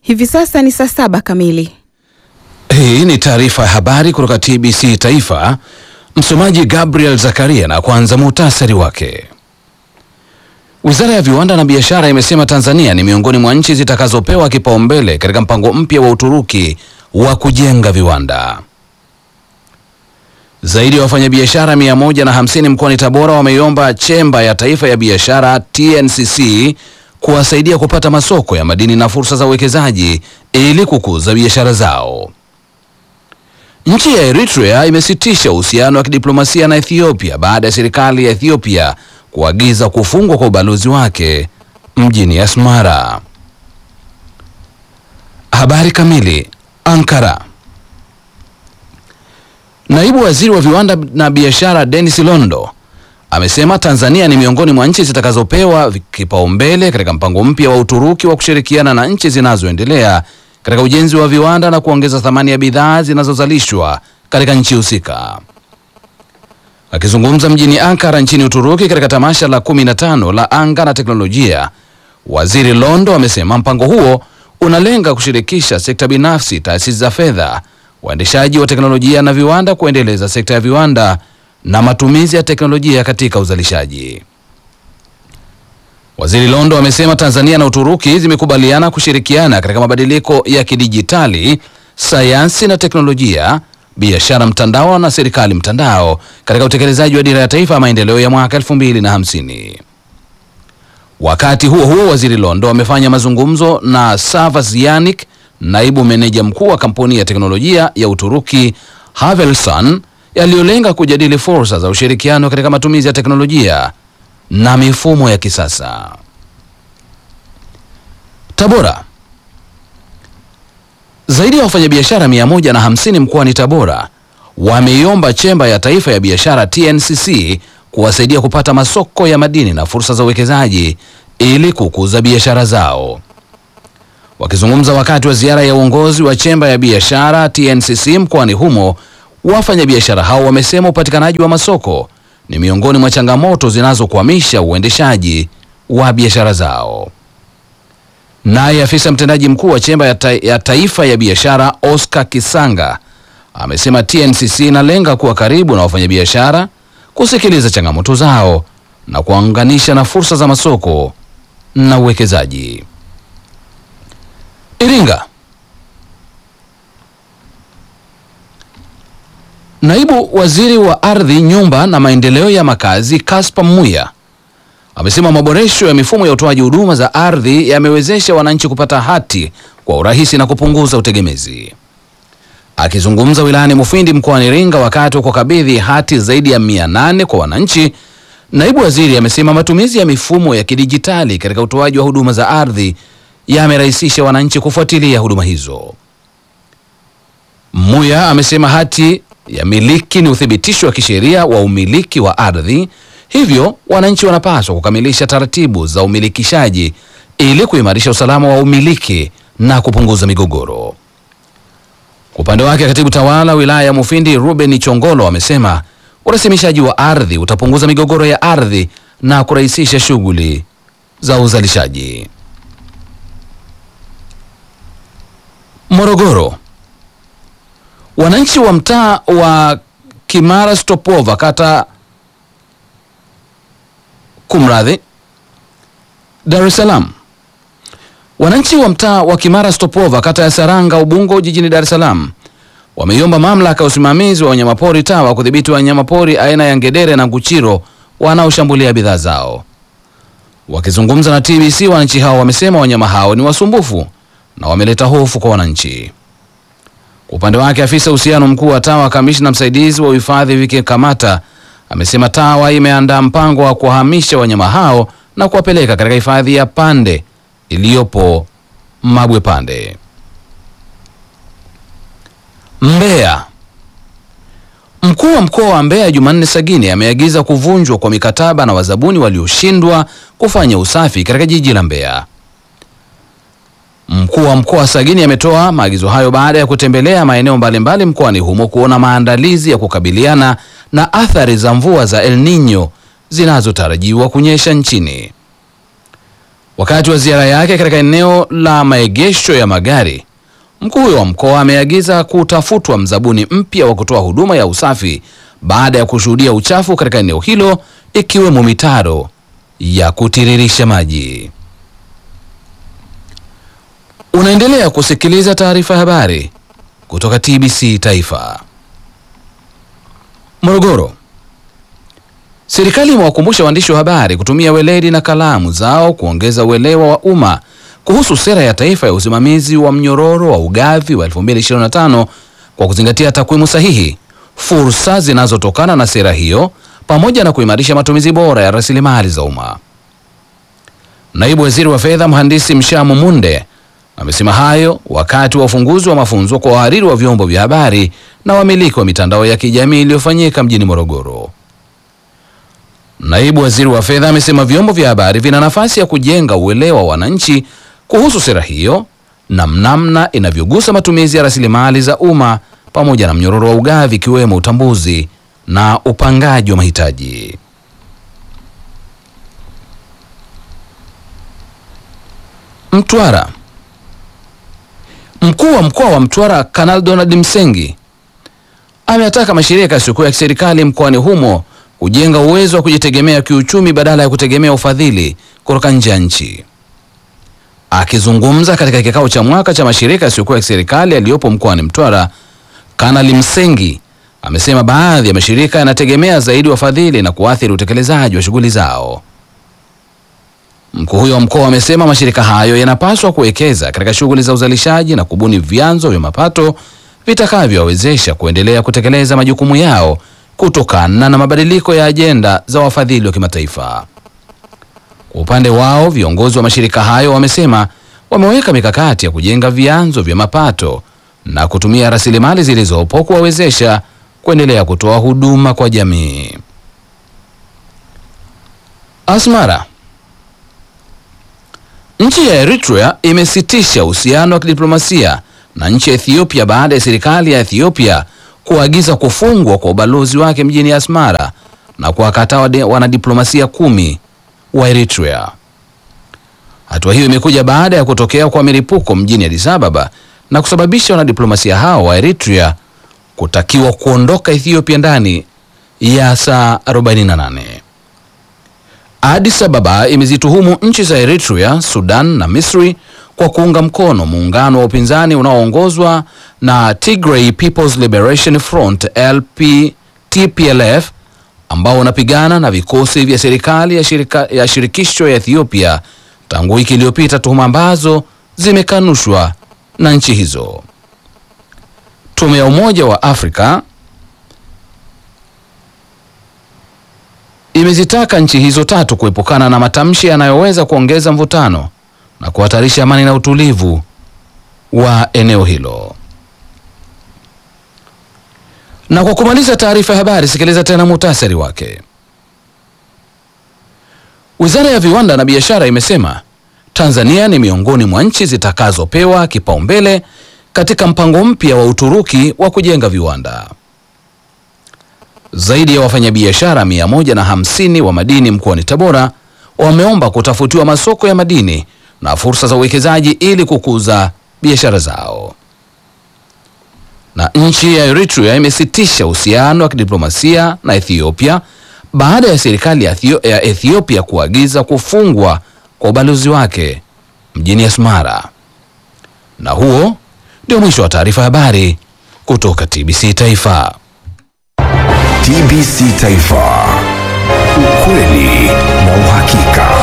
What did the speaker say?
Hivi sasa ni saa saba kamili. Hii ni taarifa ya habari kutoka TBC Taifa. Msomaji Gabriel Zakaria na kwanza muhtasari wake. Wizara ya Viwanda na Biashara imesema Tanzania ni miongoni mwa nchi zitakazopewa kipaumbele katika mpango mpya wa Uturuki wa kujenga viwanda. Zaidi ya wafanyabiashara mia moja na hamsini mkoani Tabora wameiomba Chemba ya Taifa ya Biashara TNCC kuwasaidia kupata masoko ya madini na fursa za uwekezaji ili kukuza biashara zao. Nchi ya Eritrea imesitisha uhusiano wa kidiplomasia na Ethiopia baada ya serikali ya Ethiopia kuagiza kufungwa kwa ubalozi wake mjini Asmara. Habari kamili. Ankara. Naibu Waziri wa Viwanda na Biashara Dennis Londo amesema Tanzania ni miongoni mwa nchi zitakazopewa kipaumbele katika mpango mpya wa Uturuki wa kushirikiana na nchi zinazoendelea katika ujenzi wa viwanda na kuongeza thamani ya bidhaa zinazozalishwa katika nchi husika. Akizungumza mjini Ankara nchini Uturuki katika tamasha la 15 la anga na teknolojia, Waziri Londo amesema mpango huo unalenga kushirikisha sekta binafsi, taasisi za fedha, waendeshaji wa teknolojia na viwanda kuendeleza sekta ya viwanda na matumizi ya teknolojia katika uzalishaji. Waziri Londo amesema Tanzania na Uturuki zimekubaliana kushirikiana katika mabadiliko ya kidijitali, sayansi na teknolojia, biashara mtandao na serikali mtandao katika utekelezaji wa dira ya taifa ya maendeleo ya mwaka 2050. Wakati huo huo, Waziri Londo amefanya mazungumzo na Savas Yanik, naibu meneja mkuu wa kampuni ya teknolojia ya Uturuki Havelsan, yaliyolenga kujadili fursa za ushirikiano katika matumizi ya teknolojia na mifumo ya kisasa. Tabora. Zaidi ya wafanyabiashara mia moja na hamsini mkoani Tabora wameiomba Chemba ya Taifa ya Biashara TNCC kuwasaidia kupata masoko ya madini na fursa za uwekezaji ili kukuza biashara zao. Wakizungumza wakati wa ziara ya uongozi wa Chemba ya Biashara TNCC mkoani humo, wafanyabiashara hao wamesema upatikanaji wa masoko ni miongoni mwa changamoto zinazokwamisha uendeshaji wa biashara zao. Naye afisa mtendaji mkuu wa Chemba ya, ta ya Taifa ya Biashara Oscar Kisanga amesema TNCC inalenga kuwa karibu na wafanyabiashara, kusikiliza changamoto zao na kuunganisha na fursa za masoko na uwekezaji. Iringa. Naibu Waziri wa Ardhi, Nyumba na Maendeleo ya Makazi Kaspa Muya amesema maboresho ya mifumo ya utoaji huduma za ardhi yamewezesha wananchi kupata hati kwa urahisi na kupunguza utegemezi. Akizungumza wilayani Mufindi mkoani Iringa wakati wa kukabidhi hati zaidi ya mia nane kwa wananchi, naibu waziri amesema matumizi ya mifumo ya kidijitali katika utoaji wa huduma za ardhi yamerahisisha wananchi kufuatilia huduma hizo. Muya amesema hati ya miliki ni uthibitisho wa kisheria wa umiliki wa ardhi, hivyo wananchi wanapaswa kukamilisha taratibu za umilikishaji ili kuimarisha usalama wa umiliki na kupunguza migogoro. Kwa upande wake, katibu tawala wilaya ya Mufindi Ruben Chongolo amesema urasimishaji wa ardhi utapunguza migogoro ya ardhi na kurahisisha shughuli za uzalishaji. Morogoro. Wananchi wa mtaa wa Kimara Stopova kata kumradhi, Dar es Salaam. Wananchi wa mtaa wa Kimara Stopova kata ya Saranga Ubungo jijini Dar es Salaam wameiomba mamlaka ya usimamizi wa wanyamapori TAWA kudhibiti wanyamapori aina ya ngedere na nguchiro wanaoshambulia bidhaa zao. Wakizungumza na TBC, wananchi hao wamesema wanyama hao ni wasumbufu na wameleta hofu kwa wananchi. Kwa upande wake afisa uhusiano mkuu wa TAWA kamishna msaidizi wa uhifadhi Vike Kamata amesema TAWA imeandaa mpango wa kuwahamisha wanyama hao na kuwapeleka katika hifadhi ya Pande iliyopo Mabwe Pande. Mbeya. Mkuu wa mkoa wa Mbeya Jumanne Sagini ameagiza kuvunjwa kwa mikataba na wazabuni walioshindwa kufanya usafi katika jiji la Mbeya. Mkuu wa mkoa Sagini ametoa maagizo hayo baada ya kutembelea maeneo mbalimbali mkoani humo kuona maandalizi ya kukabiliana na athari za mvua za El Nino zinazotarajiwa kunyesha nchini. Wakati wa ziara yake katika eneo la maegesho ya magari, mkuu huyo wa mkoa ameagiza kutafutwa mzabuni mpya wa kutoa huduma ya usafi baada ya kushuhudia uchafu katika eneo hilo ikiwemo mitaro ya kutiririsha maji. Unaendelea kusikiliza taarifa ya habari kutoka TBC Taifa. Morogoro. Serikali imewakumbusha waandishi wa habari kutumia weledi na kalamu zao kuongeza uelewa wa umma kuhusu sera ya taifa ya usimamizi wa mnyororo wa ugavi wa 2025 kwa kuzingatia takwimu sahihi, fursa zinazotokana na sera hiyo pamoja na kuimarisha matumizi bora ya rasilimali za umma. Naibu Waziri wa Fedha Mhandisi Mshamu Munde amesema hayo wakati wa ufunguzi wa mafunzo kwa wahariri wa vyombo vya habari na wamiliki wa mitandao ya kijamii iliyofanyika mjini Morogoro. Naibu Waziri wa Fedha amesema vyombo vya habari vina nafasi ya kujenga uelewa wa wananchi kuhusu sera hiyo na namna inavyogusa matumizi ya rasilimali za umma pamoja na mnyororo wa ugavi ikiwemo utambuzi na upangaji wa mahitaji. Mtwara. Mkuu wa mkoa wa Mtwara Kanali Donald Msengi ameyataka mashirika yasiyokuwa ya kiserikali mkoani humo kujenga uwezo wa kujitegemea kiuchumi badala ya kutegemea ufadhili kutoka nje ya nchi. Akizungumza katika kikao cha mwaka cha mashirika yasiyokuwa ya kiserikali yaliyopo mkoani Mtwara, Kanali Msengi amesema baadhi ya mashirika yanategemea zaidi wafadhili na kuathiri utekelezaji wa shughuli zao. Mkuu huyo wa mkoa amesema mashirika hayo yanapaswa kuwekeza katika shughuli za uzalishaji na kubuni vyanzo vya mapato vitakavyowawezesha kuendelea kutekeleza majukumu yao kutokana na mabadiliko ya ajenda za wafadhili wa kimataifa. Kwa upande wao, viongozi wa mashirika hayo wamesema wameweka mikakati ya kujenga vyanzo vya mapato na kutumia rasilimali zilizopo kuwawezesha kuendelea kutoa huduma kwa jamii. Asmara. Nchi ya Eritrea imesitisha uhusiano wa kidiplomasia na nchi ya Ethiopia baada ya serikali ya Ethiopia kuagiza kufungwa kwa ubalozi wake mjini Asmara na kuwakataa wanadiplomasia kumi wa Eritrea. Hatua hiyo imekuja baada ya kutokea kwa milipuko mjini Addis Ababa na kusababisha wanadiplomasia hao wa Eritrea kutakiwa kuondoka Ethiopia ndani ya saa 48. Addis Ababa imezituhumu nchi za Eritrea, Sudan na Misri kwa kuunga mkono muungano wa upinzani unaoongozwa na Tigray People's Liberation Front LP TPLF ambao unapigana na vikosi vya serikali ya, shirika, ya shirikisho ya Ethiopia tangu wiki iliyopita, tuhuma ambazo zimekanushwa na nchi hizo. Tume ya Umoja wa Afrika imezitaka nchi hizo tatu kuepukana na matamshi yanayoweza kuongeza mvutano na kuhatarisha amani na utulivu wa eneo hilo. Na kwa kumaliza taarifa ya habari, sikiliza tena muhtasari wake. Wizara ya Viwanda na Biashara imesema Tanzania ni miongoni mwa nchi zitakazopewa kipaumbele katika mpango mpya wa Uturuki wa kujenga viwanda. Zaidi ya wafanyabiashara mia moja na hamsini wa madini mkoani Tabora wameomba kutafutiwa masoko ya madini na fursa za uwekezaji ili kukuza biashara zao. Na nchi ya Eritrea imesitisha uhusiano wa kidiplomasia na Ethiopia baada ya serikali ya Ethio- ya Ethiopia kuagiza kufungwa kwa ubalozi wake mjini Asmara. Na huo ndio mwisho wa taarifa ya habari kutoka TBC Taifa. TBC Taifa, ukweli na uhakika.